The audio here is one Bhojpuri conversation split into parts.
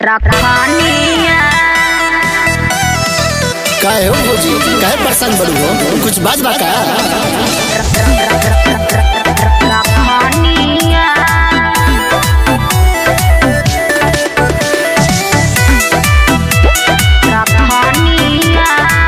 रखनिया काहे हो भौजी काहे परेशान बड़ू हो कुछ बात बा का रखनिया रखनिया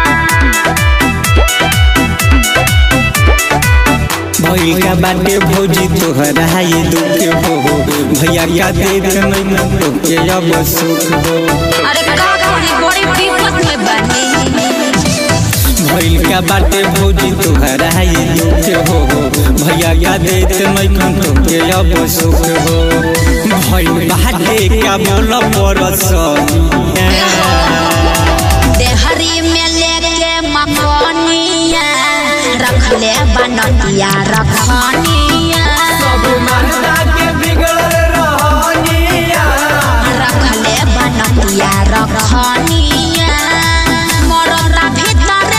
भइल का बाटे भौजी तोहरा ये दुख हो भैया का देख नहीं तोके अब सुख हो अरे का करी बड़ी विपत में बनी भइल का बाटे भौजी तोहरा ये दुख हो भैया का देख नहीं तोके अब सुख हो भइल बाटे का बोल परस देहरी में लेके मकनिया रख ले बनतिया रखनिया रख ले बनतिया रखनिया मरता भीतर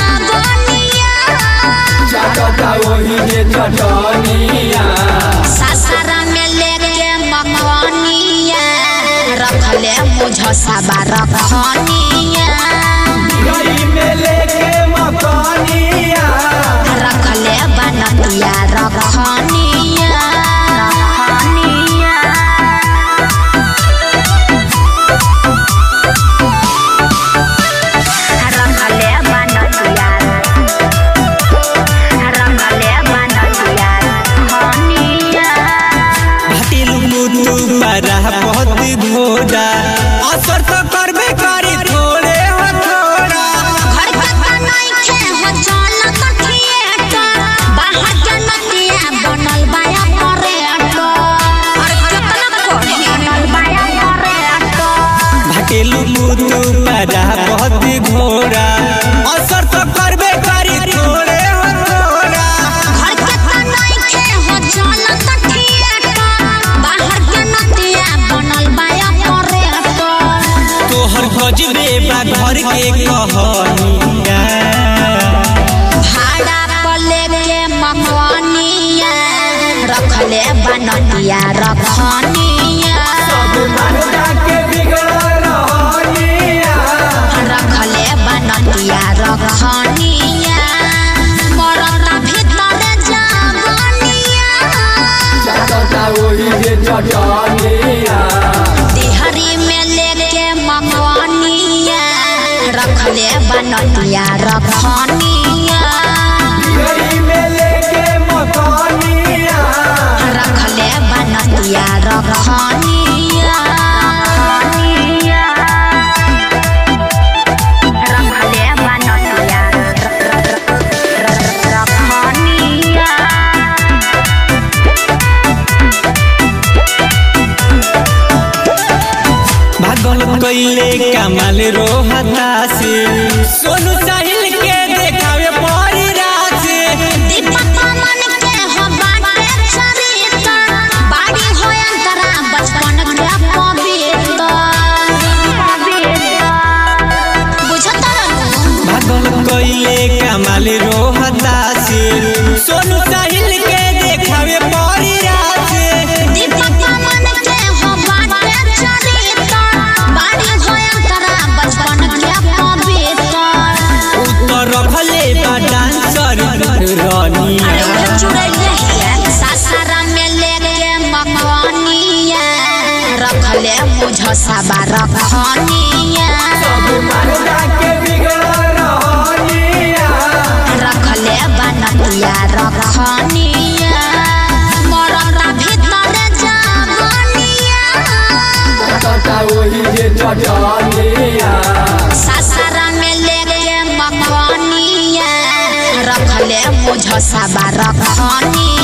जागनिया सासरा में लेके मकनिया रख ले मुझ सबा रखनिया रख ले बनतिया रखनिया रखनिया रंगले बनतिया रंगले बनतिया हनिया भाटिल मुतु पारा बहुत घोड़ा असर तो करबे करी थोड़े हो थोड़ा घर के बनाई के हो चल तो थिएटर बाहर के नतिया बनल बाया परेटर अरे कितना कोड़ी बनल बाया परेटर भाटिल मुतु पारा बहुत घोड़ा असर तो करबे करी थोड़े हो थोड़ा घर के बनाई के हो चल तो थिएटर बाहर के नतिया बनल बाया परेटर तोहर गजबे बा घर के कहनिया भाड़ा पर लेके मकनिया रखले बनतिया रखनिया रखले बनतिया रखनिया मरता भीतर जागनिया तिहरी में लेके मकनिया रखले बनतिया रखनिया रखले बनतिया रखनिया रखले बनतिया रखनिया भागल कैले कमाल रोहता से सोनू साहिल के देखावे परी रासे दीपक मन के हो बाटे चरित्र बाड़ी हो अंतरा बचपन के पवित्र बुझत रहू भागल कैले कमाल रोहता से सोनू साहिल के देखावे परी रासे दीपक मन के हो बाटे चरित्र बाड़ी हो अंतरा बचपन के पवित्र उत्तर रखले बा डांसर अरे रानिया उहे चुड़ैले हिया सासारा में लेके मकनिया रखले मुझ सबा रखनिया रखले बनतिया रखनिया मरता भीतर जागनिया सासारा में लेके मकनिया रखले मुझ सबा रखनिया